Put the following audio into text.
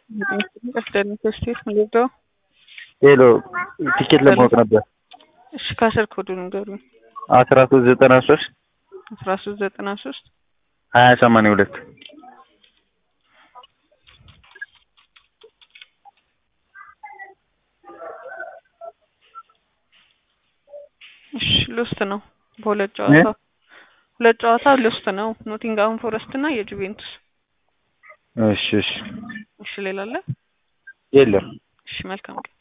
ቀስደን ስቴት ምንገዛው ሄሎ ቲኬት ለማወቅ ነበር። እሺ ከስር ኮዱ ንገሩኝ። አስራ ሶስት ዘጠና ሶስት አስራ ሶስት ዘጠና ሶስት ሀያ ሰማንያ ሁለት እሺ ሉስት ነው። በሁለት ጨዋታ ሁለት ጨዋታ ሉስት ነው። ኖቲንግሃም ፎረስት እና የጁቬንቱስ። እሺ እሺ እሺ ሌላ አለ? የለም እሺ መልካም